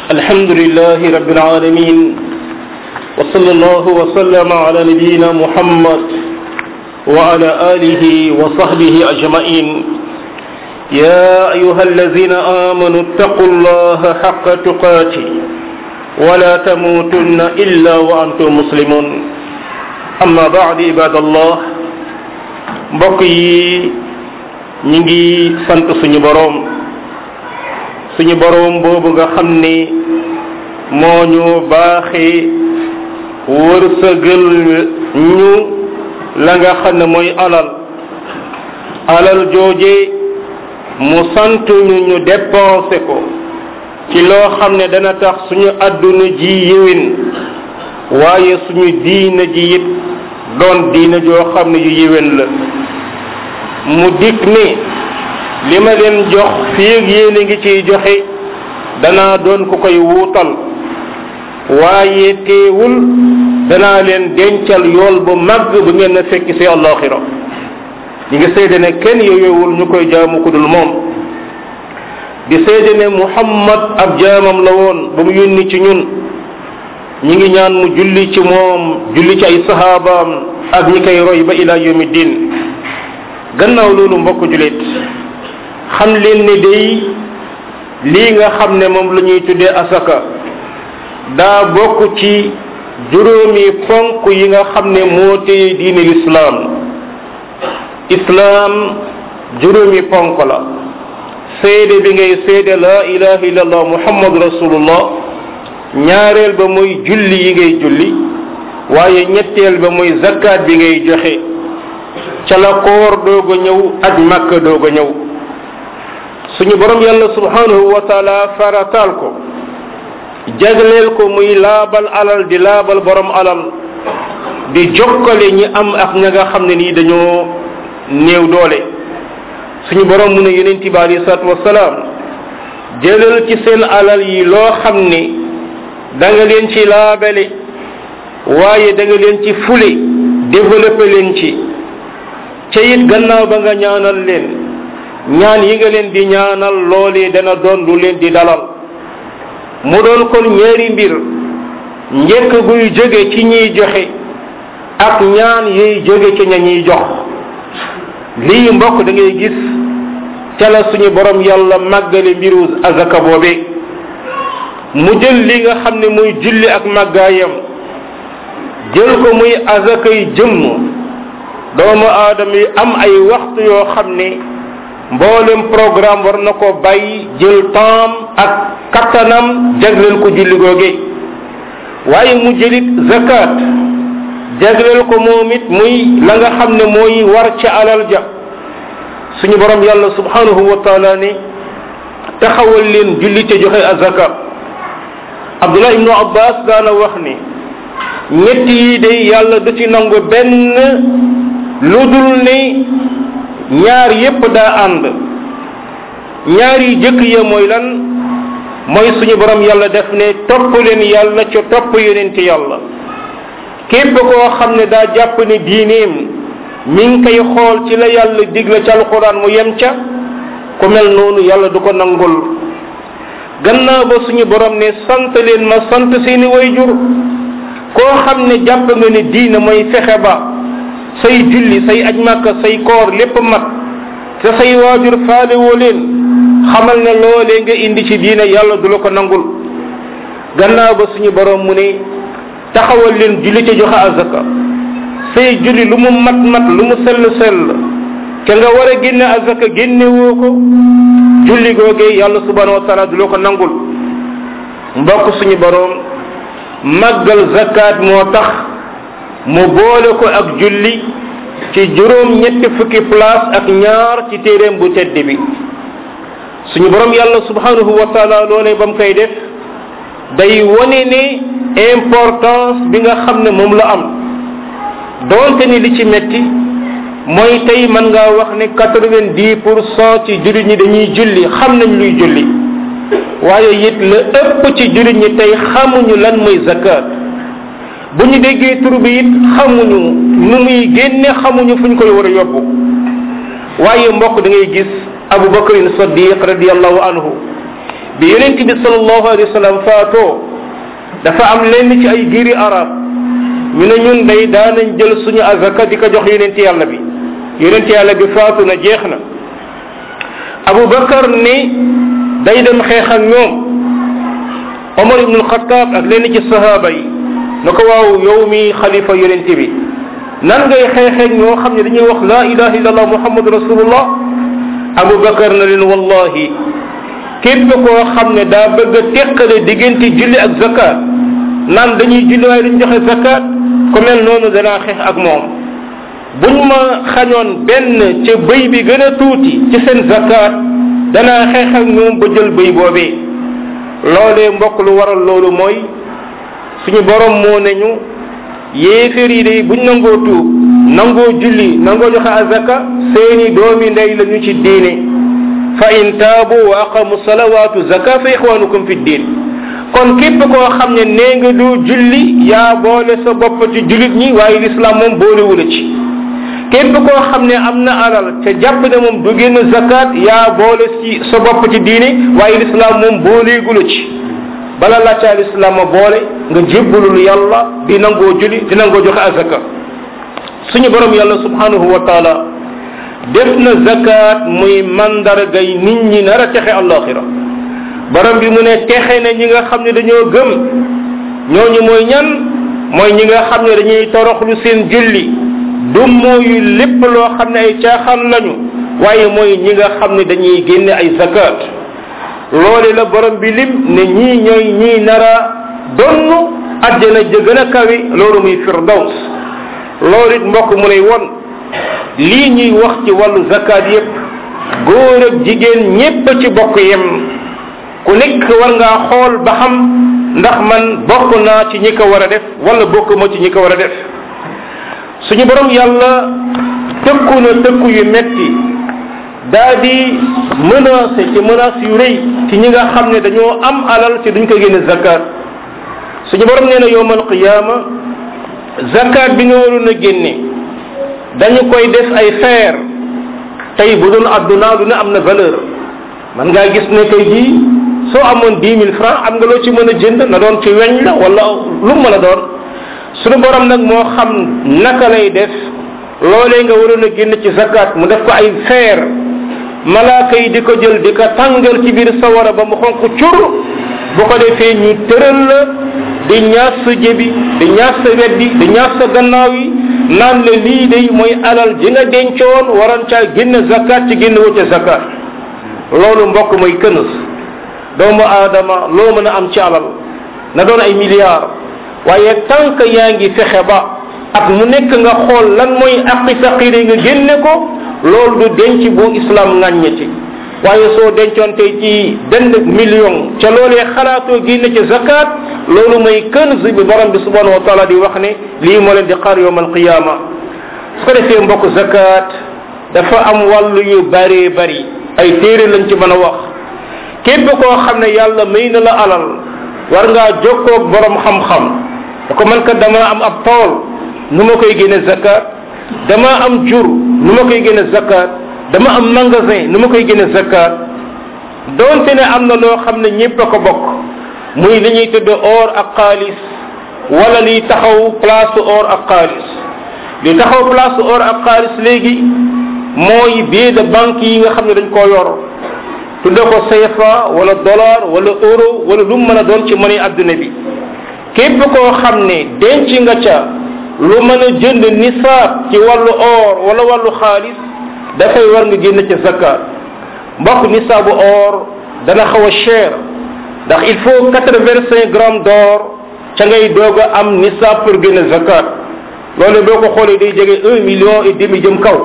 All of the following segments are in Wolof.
الحمد لله رب العالمين وصلى الله وسلم على نبينا محمد وعلى آله وصحبه أجمعين يا أيها الذين آمنوا اتقوا الله حق تقاته ولا تموتن إلا وأنتم مسلمون أما بعد عباد الله mbokk yi ñi ngi sant suñu boroom suñu boroom boobu nga xam ni moo ñu baaxee wërsëgal ñu la nga xam ne mooy alal alal jooje mu sant ñu ñu dépensé ko ci loo xam ne dana tax suñu àdduna ji yéwén waaye suñu diina ji it doon diina joo xam ne yu yéwén la mu dikk ni li ma leen jox fii ak yéen a ngi ciy joxe danaa doon ku koy wuutal waaye teewul danaa leen dencal yool bu màgg bu ngeen na fekk ci àllaaxira ñi ngi seede ne kenn yooyowul ñu koy jaamu ku dul moom di seede ne muhammad ab jaamam la woon ba mu yónni ci ñun ñi ngi ñaan mu julli ci moom julli ci ay sahabaam ak ñi koy roy ba ila yawmi din gannaaw loolu mbokk julit xam leen ne day lii nga xam ne moom la ñuy tuddee asaka daa bokk ci juróomi ponk yi nga xam ne moo téye diine lislaam islaam juróomi ponk la seede bi ngay seede la ilaha illallah muhammadu rasulullah ñaareel ba mooy julli yi ngay julli waaye ñetteel ba mooy zakkaat bi ngay joxe ca la koor doog a ñëw ak màkk doog a ñëw suñu borom yàlla subhanahu wa taala farataal ko jagleel ko muy laabal alal di laabal borom alal di jokkale ñi am ak ña nga xam ne nii dañoo néew doole suñu borom mu ne yonent bi alayhi salaatu wasalaam jëlal ci seen alal yi loo xam ne da nga leen ci laabale waaye da nga leen ci fule développé leen ci ca it gannaaw ba nga ñaanal leen ñaan yi nga leen di ñaanal loolee dana doon lu leen di dalal mu doon kon ñaari mbir njëkk guy jóge ci ñiy joxe ak ñaan yuy jóge ci ña ñuy jox lii mbokk da ngay gis ca la suñu borom yàlla màggale mbiru azaka boobe mu jël li nga xam ne muy julli ak màggaayam jël ko muy azakay jëmm doomu aadama yi am ay waxtu yoo xam ne mboolem programme war na ko bàyyi jël temps ak kattanam jagleel ko julli googe waaye mu jëlit zakat jagleel ko moom it muy la nga xam ne mooy war ca alal ja suñu borom yàlla subhanahu wa taala ne taxawal leen julli te joxe azaka abdullah ibnu abbas daana wax ni ñett yi de yàlla du ci nangu benn lu dul ni ñaar yépp daa ànd ñaar yi jëkk ya mooy lan mooy suñu borom yàlla def ne topp leen yàlla ca topp yonent yàlla képp koo xam ne daa jàpp ne diineem mi ngi koy xool ci la yàlla digle ca alquran mu yem ca ku mel noonu yàlla du ko nangul gannaaw ba suñu borom ne sant leen ma sant seeni wayjur koo xam ne jàpp nga ne diine mooy fexe ba say julli say aj màkka say koor lépp mat te say waajur faale woo leen xamal ne loolee nga indi ci diine yàlla du la ko nangul gannaaw ba suñu borom mu ne taxawal leen julli ca joxe azaka say julli lu mu mat mat lu mu sell sell ke nga war a génne azaka génne woo ko julli googee yàlla subhanahu wa taala du la ko nangul mbokk suñu borom màggal zakat moo tax mu boole ko ak julli ci juróom ñetti fukki place ak ñaar ci téeréem bu tedd bi suñu borom yàlla subhanahu wa taala loolee ba mu koy def day wone ne importance bi nga xam ne moom la am doonte ni li ci metti mooy tey mën ngaa wax ne quatre-vingt-dix pour cent ci jullit ñi dañuy julli xam nañ luy julli waaye it la ëpp ci jullit ñi tey xamuñu lan mooy zakat bu ñu déggee tur bi it xamuñu nu muy génne xamuñu fu ñu koy war a yóbbu waaye mbokk da ngay gis abu bakrin sadiq radiallahu anhu bi yonent bi sallallahu alayhi wa sallam faatoo dafa am lenn ci ay giiri arab ñu ne ñun day daanañ jël suñu azaka di ko jox yonent yàlla bi yonent yàlla bi faatu na jeex na abu bakar ni day dem xeex ak ñoom omar ibnul xataab ak lenn ci sahaaba yi na ko waaw yow mi xalifa yonent bi nan ngay xeexeeg ñoo xam ne dañuy wax la ilaha illallah muhammadu rasulullah abu bakar na leen wallahi képp koo xam ne daa bëgg a teqale diggante julli ak zakat naan dañuy julli waaye duñ joxe zakat ku mel noonu danaa xeex ak moom buñ ma xañoon benn ca bëy bi gën a tuuti ci seen zakat danaa xeex ak ñoom ba jël bëy boobee loolee mbokk lu waral loolu mooy suñu borom moo ne ñu yéeféer yi day buñ nangoo tuub nangoo julli nangoo joxe azaka seeni doomi ndey la ñu ci diine fa in taabu wa aqamu salawaatu zaka fa ixwanukum fi diin kon képp koo xam ne nee nga du julli yaa boole sa bopp ci jullit ñi waaye lislaam moom boolewula ci képp koo xam ne am na alal te jàpp ne moom du génn zakat yaa boole ci sa bopp ci diine waaye lislaam moom booleegula ci bala la ca lislaam a boole nga jébbalul yàlla di nangoo julli di nangoo joxe azaka suñu borom yàlla subhanahu wa taala def na zakat muy mandargay nit ñi nar a texe allaxira borom bi mu ne texe na ñi nga xam ne dañoo gëm ñooñu mooy ñan mooy ñi nga xam ne dañuy toroxlu seen julli du mooyu lépp loo xam ne ay caaxaan lañu waaye mooy ñi nga xam ne dañuy génne ay zakat loole la borom bi lim ne ñii ñooy ñii nara donn àjjana ja gën a kawi loolu muy firdaws loolu it mbokk mu lay won lii ñuy wax ci wàllu zakat yépp góor ak jigéen ñépp ci bokk yem ku nekk war ngaa xool ba xam ndax man bokk naa ci ñi ko war a def wala bokk ma ci ñi ko war a def suñu borom yàlla tëkku na tëkku yu metti daa di menacé ci menace yu rëy ci ñi nga xam ne dañoo am alal ci duñ ko génne zakat suñu borom nee na yowmal qiyaama zakat bi nga waroon a génne dañu koy def ay feer tey bu doon adduna lu ne am na valeur man ngaa gis ne tey jii soo amoon dix mille francs am nga loo ci mën a jënd na doon ci weñ la wala lu mën a doon suñu borom nag moo xam naka lay def loolee nga waroon a génn ci zakat mu def ko ay feer malaaka yi di ko jël di ko tàngal ci biir sawara ba mu xonq cur bu ko defee ñu tëral la di ñaas sa jëbi di ñaas sa weddi di ñaas sa gannaaw yi naan la lii day mooy alal ji nga dencoon waroon caa génn zakat ci génn wute zakat loolu mbokk mooy kënës doomu aadama loo mën a am ci alal na doon ay milliards waaye tant que yaa ngi fexe ba ak mu nekk nga xool lan mooy aqi faqiri nga génne ko loolu du denc bu islam ŋàññeti waaye soo dencoon tey ci benn million ca loolee xalaatoo génne ci zakat loolu mooy kënz bi borom bi subhanahu wa taala di wax ne lii moo leen di xaar yowm alqiyama su ko defee mbokk zakat dafa am wàllu yu bëree bëri ay téere lañ ci mën a wax képp koo xam ne yàlla may na la alal war ngaa jokkoog borom xam-xam da ko man kat dama am ab tool nu ma koy génne zakat dama am jur nu ma koy génne zakat dama am magasin nu ma koy génne zakat doonte ne am na loo xam ne ñépp a ko bokk muy li ñuy tudd or ak xaalis wala liy taxaw place or ak xaalis li taxaw place or ak xaalis léegi mooy billet de banque yi nga xam ne dañ koo yor tudde ko CFA wala dollar wala euro wala lu mu mën a doon ci monnaie adduna bi képp koo xam ne denc nga ca lu mën a jënd nisaab ci wàllu or wala wàllu xaalis dafay war nga génn ca zakat mbokk nisaabu or dana xaw a cher ndax il faut quatre vingt cinq grammes d'or ca ngay doog a am nisaab pour génn zakat loolu boo ko xoolee day jege un million et demi jëm kaw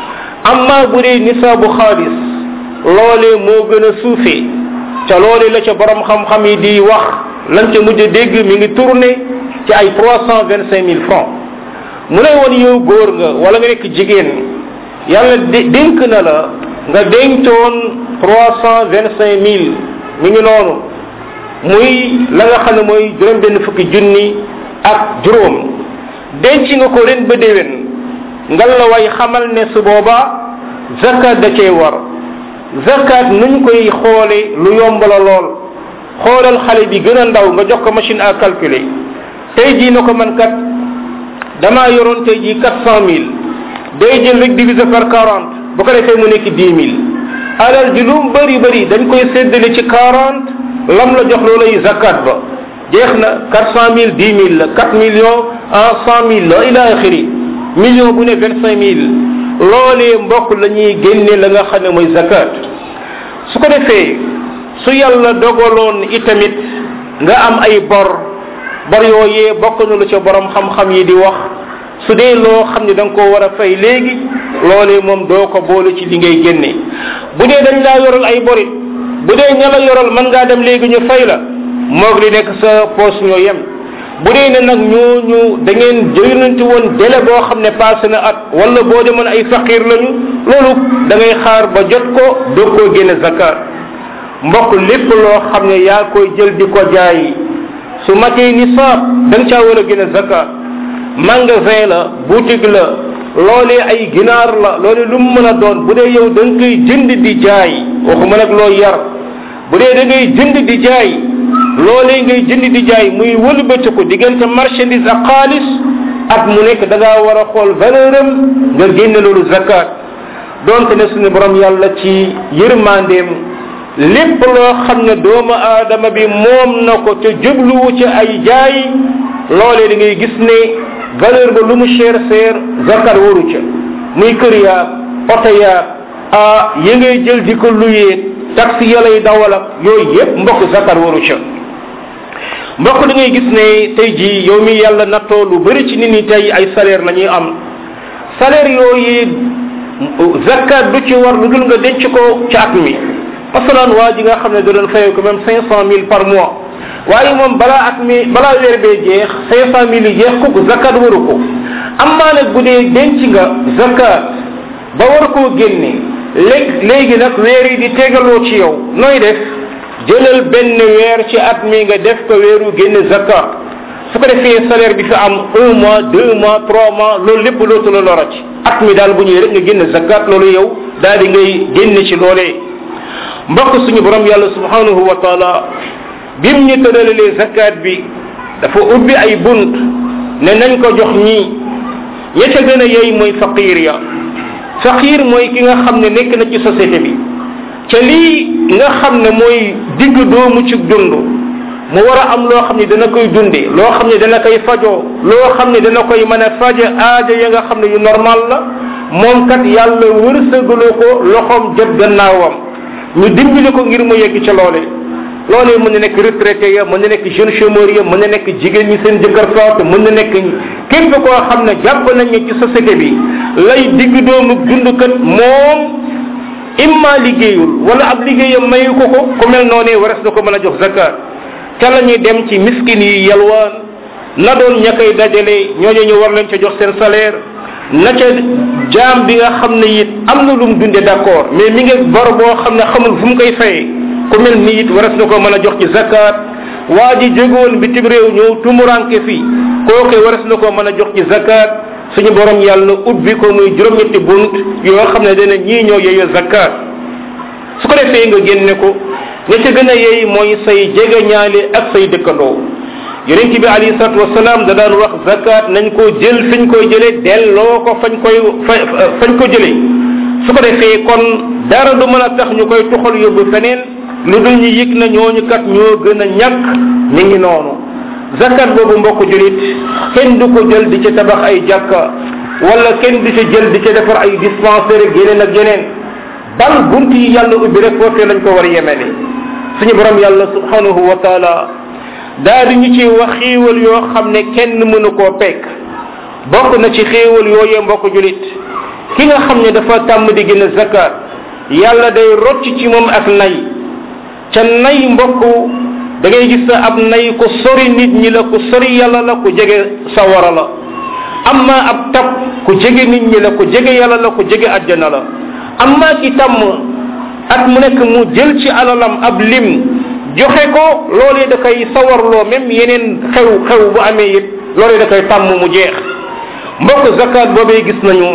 amma bu dee nisaabu xaalis loolee moo gën a suufee ca loolee la ca borom xam-xam yi di wax lañ ca mujj a dégg mi ngi tourné ci ay trois cent vingt cinq mille francs mu lay woon yow góor nga wala nga nekk jigéen yàlla dénk na la nga dencoon trois cent vingt cinq mille mi ngi noonu muy la nga xam ne mooy juróom benn fukki junni ak juróom denc nga ko ren ba déwén ngal la way xamal ne su boobaa zakat da cee war zakat nuñ koy xoole lu yomb la lool xoolal xale bi gën a ndaw nga jox ko machine à calculer tey jii na ko man kat damaa yoroon tey jii quatre cent mille day jël rek diviser par quarante bu ko defee mu nekk dix mille alal ji lu mu bëri bëri dañ koy séddale ci quarante lam la jox loolay zakat ba jeex na quatre cent mille dix mille la quatre millions en cent mille la ila axiri million bu ne vingt cinq mille loolee mbokk la ñuy génne la nga xam ne mooy zakat su ko defee su yàlla dogaloon itamit nga am ay bor bor yooyee bokk na lu ca borom xam-xam yi di wax su dee loo xam ne da nga koo war a fay léegi loolee moom doo ko boole ci li ngay génne bu dee dañ laa yoral ay borit bu dee ña la yoral mën ngaa dem léegi ñu fay la moog li nekk sa poos ñoo yem bu dee ne nag ñooñu da ngeen jëlanti woon délai boo xam ne passé na at wala boo demoon ay faqir lañu loolu da ngay xaar ba jot ko doo koo génne zakat mbokk lépp loo xam ne yaa koy jël di ko jaay su matee nisaab da nga caa war a génne zakat magasin la boutique la loolee ay ginaar la loolee lu mu mën a doon bu dee yow da nga koy jënd di jaay waxuma nag loo yar bu dee da ngay jënd di jaay loolee ngay jënd di jaay muy wëlbatiku diggante marchandise ak xaalis at mu nekk da ngaa war a xool valeur am nga génne loolu zakat donte ne suñu borom yàlla ci yërmandeem lépp loo xam ne doomu aadama bi moom na ko te jubluwu ci ay jaay loolee da ngay gis ne valeur ba lu mu cher cher zakat waru ca muy kër yaag oto yaag ah yi ngay jël di ko luyee taxi ya lay dawal ak yooyu yépp mbokk zakat waru ca mbokk da ngay gis ne tey jii yow mi yàlla nattoo lu bëri ci nit ñi tey ay salaire la ñuy am salaire yooyu zakat du ci war lu dul nga denc ko ci at mi masalan waa ji nga xam ne da doon fayee ko même cinq cent mille par mois waaye moom balaa at mi balaa weer bee jeex cinq cent mille yi jeex ko zakat waru ko amaa nag bu dee denc nga zakat ba war koo génne léegi léegi nag weer yi di tegaloo ci yow nooy def jëlal benn weer ci at mi nga def ko weeru génne zakat su ko defee salaire bi fi am un mois deux mois trois mois loolu lépp lootu la lora ci at mi daal bu ñëwee rek nga génne zakat loolu yow daal di ngay génne ci loolee mbokk suñu borom yàlla subhanahu wa taala bim ñu tëralee zakat bi dafa ubbi ay bunt ne nañ ko jox ñii ña ca gën a yey mooy faqir ya faqir mooy ki nga xam ne nekk na ci société bi ca lii nga xam ne mooy digg doomu ci dund mu war a am loo xam ne dana koy dunde loo xam ne dana koy fajoo loo xam ne dana koy mën a faje aaja ya nga xam ne yu normal la moom kat yàlla wërsëgaloo ko loxoom jot gannaawam ñu dimbali ko ngir mu yegg ca loole loolee mën na nekk retraité ya mën na nekk jeune chômeur ya mën na nekk jigéen ñi seen jëkkër faatu mën na nekk képp koo xam ne jàpp nañ ne ci société bi lay digg doomu dund kat moom imma liggéeyul wala ab liggéeyam mayu ko ko ku mel noonee wares na ko mën a jox zakat ca la ñuy dem ci miskin yi yalwaan na doon ña koy dajale ñooñu ñu war leen ca jox seen salaire na ca jaam bi nga xam ne it am na lu mu dunde d'accord mais mi ngi bor boo xam ne xamul fu mu koy fayee ku mel ni it waras na ko mën a jox ci zakat waa ji jógoon bitim réew ñëw tumuranke fii kooke waras na ko mën a jox ci zakat suñu borom yàlla ubbi ko muy juróom-ñetti bunt yoo xam ne dana ñii ñoo yeyo zakat su ko defee nga génne ko ña ca gën a yey mooy say jege ñaale ak say dëkkandoo yonent bi alayhi salatu wasalaam da daan wax zakat nañ ko jël fiñ koy jële delloo ko fañ koy fañ ko jële su ko defee kon dara du mën a tax ñu koy tuxal yóbbu feneen lu dul ñu yëg na ñooñu kat ñoo gën a ñàkk mi ngi noonu zakat boobu mbokk julit kenn du ko jël di ci tabax ay jàkka wala kenn du ci jël di ci defar ay dispensaire ak yeneen ak yeneen bal bunt yi yàlla ubbi rek foofee lañ ko war a yemele suñu borom yàlla subhanahu wa taala daa di ñu ci wax xéewal yoo xam ne kenn mënu koo pekk bokk na ci xéewal yooyee mbokk julit ki nga xam ne dafa tàmm di gën a zakat yàlla day rocc ci moom ak nay ca nay mbokk da ngay gis sa ab nay ku sori nit ñi la ku sori yàlla la ku jege sawara la amma ab tab ku jege nit ñi la ku jege yàlla la ku jege àjjana la amma ki tàmm at mu nekk mu jël ci alalam ab lim joxe ko loolee da koy sawarloo même yeneen xew xew bu amee it loolee da koy tàmm mu jeex mbokk zakat boobee gis nañu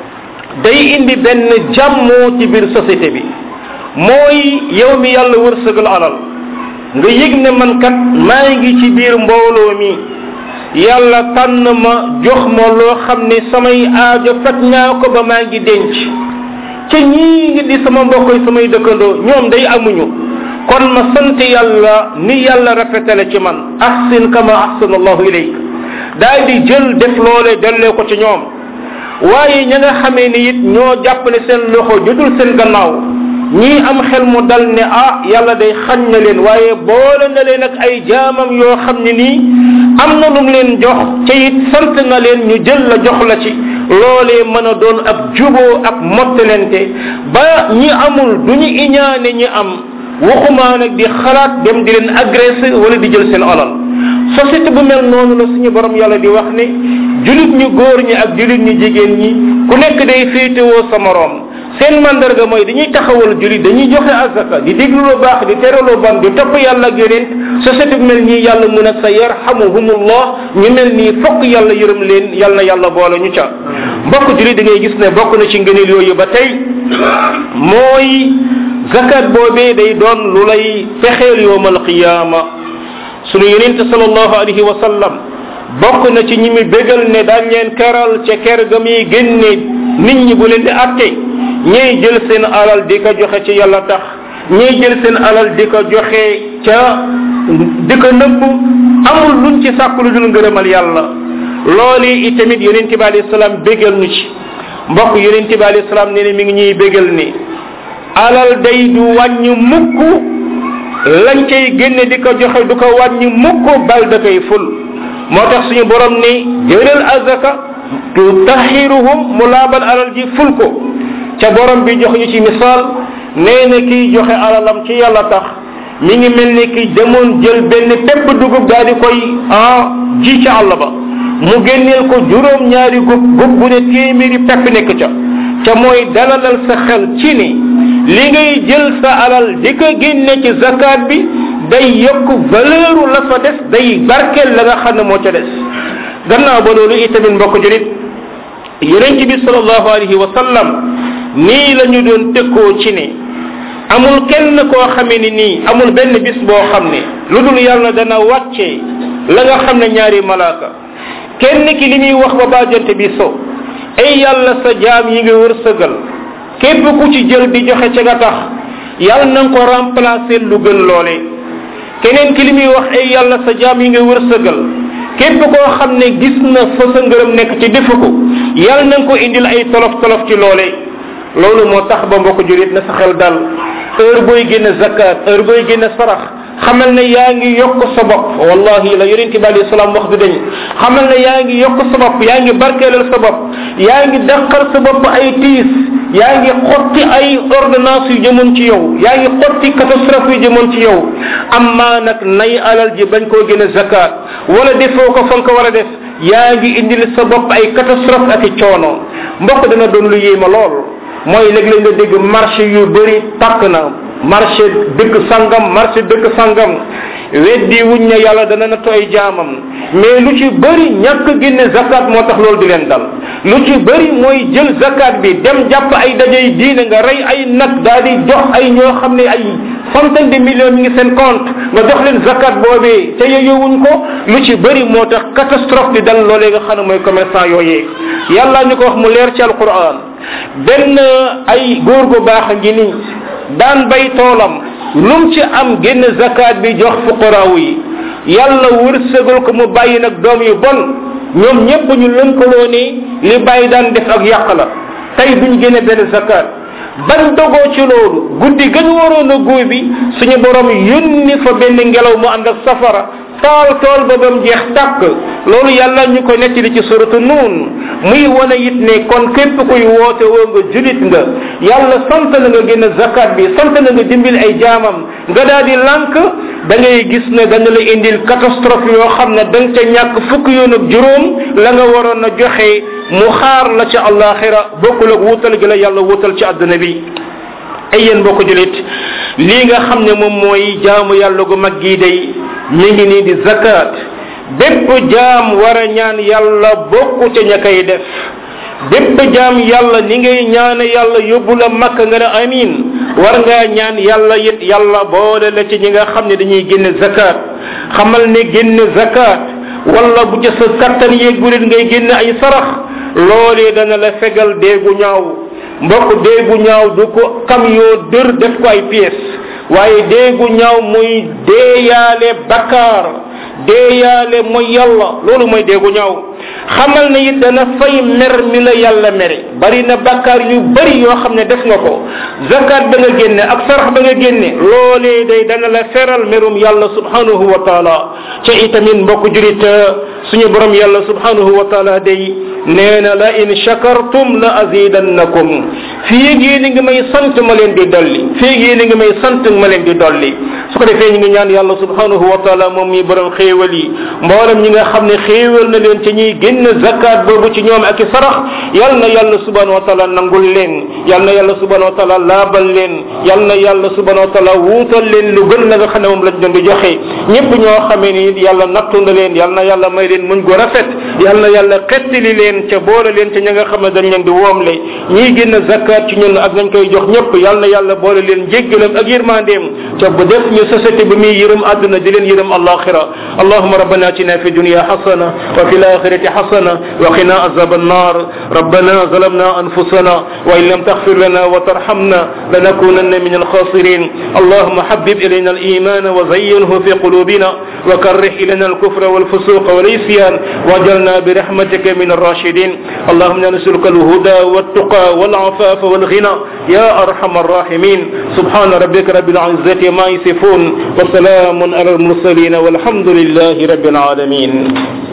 day indi benn jàmmoo ci biir société bi mooy yow mi yàlla wërsëgal alal nga yëg ne man kat maa ngi ci biir mbooloo mi yàlla tànn ma jox ma loo xam ne samay aajo faj naa ko ba maa ngi denc ca ñii ngi di sama mbokk yi samay dëkkandoo ñoom day amuñu kon ma sant yàlla ni yàlla rafetale ci man ahsin kama ahsana allahu ilayk daal di jël def loole dellee ko ci ñoom waaye ña nga xamee ni it ñoo jàpp ne seen loxo jotul seen gannaaw ñii am xel mu dal ne ah yàlla day xañ na leen waaye boole na leen ak ay jaamam yoo xam ne nii am na lum leen jox ca it sant na leen ñu jël la jox la ci loolee mën a doon ab juboo ak mottalente ba ñi amul du ñu iñaane ñi am waxumaa nag di xalaat dem di leen agressé wala di jël seen alal société bu mel noonu la suñu borom yàlla di wax ne julit ñu góor ñi ak julit ñu jigéen ñi ku nekk day féetewoo sa moroom seen mandarga mooy dañuy taxawal julit dañuy joxe azaka di déglu lu baax di tere lu bon di topp yàlla ak yonent société bu mel nii yàlla mun a sa yarhamuhumullah ñu mel nii fokk yàlla yërëm leen yàlla na yàlla boole ñu ca mbokk julit da ngay gis ne bokk na ci ngëneel yooyu ba tey mooy zakat boobee day doon lu lay fexeel yowmal qiyaama sunu yonente salallahu alayhi wa sallam bokk na ci ñi mi bégal ne daañ leen keral ca ker ga muy génne nit ñi bu leen di atte ñiy jël seen alal di ko joxe ci yàlla tax ñiy jël seen alal di ko joxe ca di ko nëbb amul luñ ci sàkk lu dul ngërëmal yàlla loolu itamit yonente bi alayhi salaam bégal nu ci mbokk yonente bi alayhi salaam nee ne mi ngi ñuy bégal ni alal day du wàññi mukk lañ cay génne di ko joxe du ko wàññi mukk bal da koy ful moo tax suñu borom ni jëlal azaka tu tahiruhum mu laabal alal ji ful ko ca borom bi jox ñu ci misaal nee na kiy joxe alalam ci yàlla tax mi ngi mel ni ki demoon jël benn pepp dugub daal di koy ah ji ca àll ba mu génneel ko juróom ñaari gub gub bu ne téeméeri pepp nekk ca ca mooy dalalal sa xel ci ni li ngay jël sa alal di ko génne ci zakat bi day yokk valeuru la fa des day barkeel la nga xam ne moo ca des gannaaw ba loolu itamit mbokk julit yonent bi salallahu alayhi wa sallam nii la ñu doon tëkkoo ci ne amul kenn koo xamee ni nii amul benn bis boo xam ne lu dul yàlla dana wàccee la nga xam ne ñaari malaaka kenn ki li muy wax ba bàjjante bi so ay yàlla sa jaam yi nga wërsëgal képp ku ci jël di joxe ca nga tax yàlla na nga ko remplacer lu gën loole keneen ki li muy wax ay yàlla sa jaam yi nga wërsëgal képp koo xam ne gis na fa sa ngërëm nekk ci defu ko yàlla na nga ko indil ay tolof tolof ci loole loolu moo tax ba mbokk julit na sa xel dal heure booy génne zakat heure booy génne sarax xamal ne yaa ngi yokk sa bopp wallahi la yonent bi alayhi salaam wax du dañ xamal ne yaa ngi yokk sa bopp yaa ngi barkeelal sa bopp yaa ngi dàqal sa bopp ay tiis yaa ngi xotti ay ordonnance yu jëmoon ci yow yaa ngi xotti catastrophe yu jëmoon ci yow amma nag nay alal ji bañ koo génne zakat wala defoo ko fa nga ko war a def yaa ngi indil sa bopp ay catastrophe ak i coono mbokk dana doon lu yéema lool mooy léeg-léeg nga dégg marché yu bëri takk na marché dëkk sangam marché dëkk sangam weddi wuñ ne yàlla dana na tooy jaamam mais lu ci bëri ñàkk génne zakat moo tax loolu di leen dal lu ci bëri mooy jël zakat bi dem jàpp ay dajey diine nga rey ay nag daal di jox ay ñoo xam ne ay centaine de millions mi ngi seen compte nga jox leen zakat boobee te yeyowuñ ko lu ci bëri moo tax catastrophe di dal loolee nga xam ne mooy commerçant yooyee yàlla ñu ko wax mu leer ci alquran benn ay góor gu baax a ngi nii daan bay toolam lum ci am génn zakat bi jox fuqaraaw yi yàlla wërsëgal ko mu bàyyi nag doom yu bon ñoom ñépp ñu lënkaloo ni li bàyyi daan def ak yàq la tey duñ génne benn zakat ban dogoo ci loolu guddi gën waroon a góoy bi suñu borom yónni fa benn ngelaw mu ànd ak safara taal tool ba bam jeex tàkk loolu yàlla ñu ko nettali ci suratu nuun muy wane it ne kon képp kuy woote woo nga julit nga yàlla sant na nga génn zakat bi sant na nga dimbil ay jaamam nga daal di lànk da ngay gis ne dana la indil catastrophe yoo xam ne da nga ca ñàkk fukk yoon ak juróom la nga waroon a joxe mu xaar la ca àllaaxira bokkul ak wutal gi la yàlla wutal ci àdduna bi ay yéen mbokk julit lii nga xam ne moom mooy jaamu yàlla gu mag gii day mi ngi nii di zakat bépp jaam war a ñaan yàlla bokku ca ña koy def bépp jaam yàlla ni ngay ñaane yàlla yóbbu la makka nga ne amin war ngaa ñaan yàlla it yàlla boole la ci ñi nga xam ne dañuy génne zakat xamal ne génne zakat wala bu ca sa kattan yeggulit ngay génne ay sarax loolee dana la fegal déegu ñaaw mbokk déegu ñaaw du ko camion dër def ko ay pièces waaye déegu ñaaw muy deeyaale bakkaar deeyaale mooy yàlla loolu mooy déegu ñaaw xamal ne it dana fay mer mi la yàlla mere bari na bakkaar yu bari yoo xam ne def nga ko zakat ba nga génne ak sarax ba nga génne loolee day dana la feral merum yàlla subhanahu wa taala ca itamit mbokk jurit suñu borom yàlla subhanahu wa taala day nee na la in shakartum la azidannakum fii yéen a ngi may sant ma leen di dolli fii yéen a ngi may sant ma leen di dolli su ko defee ñu ngi ñaan yàlla subhanahu wa taala moom mi borom xéewal yi mboolem ñi nga xam ne xéewal na leen ca ñuy génn zakat boobu ci ñoom ak i sarax yal na yàlla subhanahu wa taala nangul leen yal na yàlla subhanahu wa taala laabal leen yal na yàlla subhanahu wa taala wuutal leen lu gën la nga xam ne moom lañ doon di joxe ñëpp ñoo xamee ni yàlla nattu na leen yal na yàlla may leen muñ gu rafet yal na yàlla xettali leen ca boole leen ca ña nga xam ne dañ leen di woomle ñii génn zakat ci ñun ak nañ koy jox ñëpp yal na yàlla boole leen jéggalam ak yërmandeem ca bu def ñu société bi muy yërëm àdduna di leen yërëm alaxira allahuma rabbana atina fi dunya hasana wa fi lakhirati hasana wa qina azab النار ربنا ظلمنا أنفسنا وإن لم تغفر لنا وترحمنا لنكونن من الخاسرين اللهم حبب إلينا الإيمان وزينه في قلوبنا وكره إلينا الكفر والفسوق والعصيان واجعلنا برحمتك من الراشدين اللهم نسألك الهدى والتقى والعفاف والغنى يا أرحم الراحمين سبحان ربك رب العزة ما يصفون وسلام على المرسلين والحمد لله رب العالمين